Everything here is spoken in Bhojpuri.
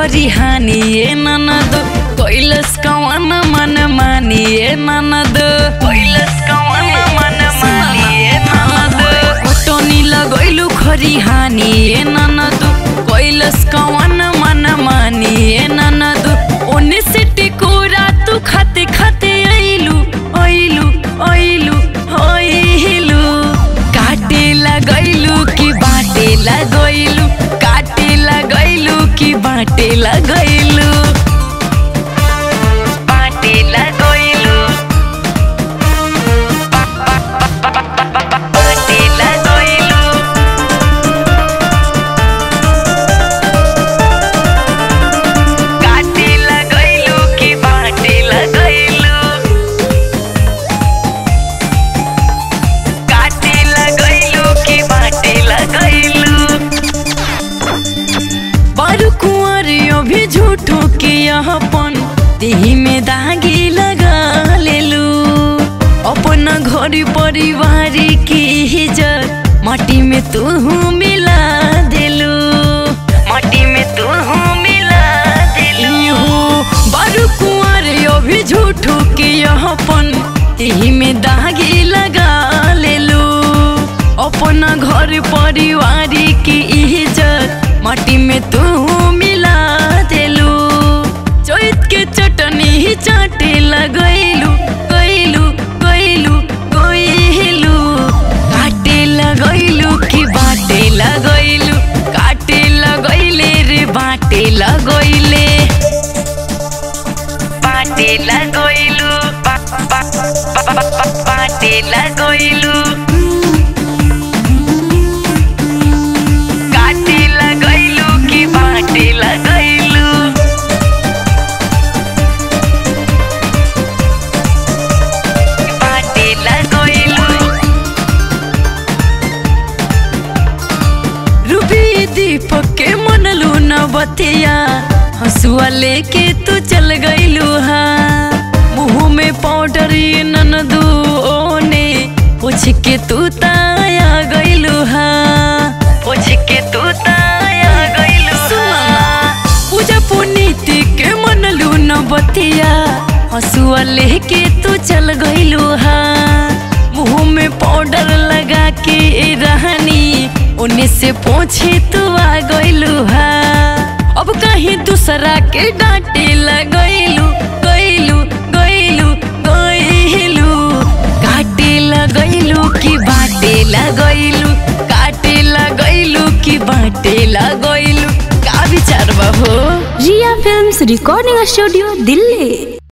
खरिहानी ए ननद कैलस कवन मन मानी ए ननद कैलस कवन मन मानी ए ननद कुटनी लगैलु खरिहानी ए ननद कैलस कवन मन मानी ए ननद ओने से टिकोरा तू खाते खाते आइलु आइलु आइलु आइलु काटे लगैलु कि बाटे लगैलु काटे लगैलु कि बाटे लगैलु बाटे लगैलु बाटे लगैलु काटे लगैलु कि बाटे लगैलु काटे लगैलु कि बाटे लगैलु बारू कुंवरियो भी झूठो के यहाँपन देही में दागी लगा लेलू अपना घर परिवार की इज्जत माटी में तू मिला देलू माटी में तू मिला देलू बारू कुंवरियो भी झूठो के यहाँपन देही में दागी लगा लेलू अपना घर परिवार की इज्जत माटी में तू मिला देलू चैत के चटनी ही चाटे लगैलू गैलू गैलू गैलू काटे लगैलू कि बाटे लगैलू काटे लगैले रे बाटे लगैले बाटे लगैलू बा, बा, बा, बा, बा, बाटे लगैलू काटे लगैलू कि बाटे लगैलू बाटे लगैलू रूबी दीपक के मनलू न बतिया हंसुआ लेके तू चल गईलू हा मुंह में पाउडर ये ननदू ओने पूछ के तू ताया गईलू हा पूछ के तू ताया गईलू पूजा पुनीति के मनलू न बतिया हंसुआ लेके तू चल गईलू हा मुंह में पाउडर लगा के रहनी उन्हें से पूछे तू आ गईलू हा अब कहीं दूसरा के डांटे लगैलू गईलू गईलू गईलू काटे लगैलू कि बाटे लगैलू काटे लगैलू कि बाटे लगैलू का विचार बा हो Riya films recording studio Delhi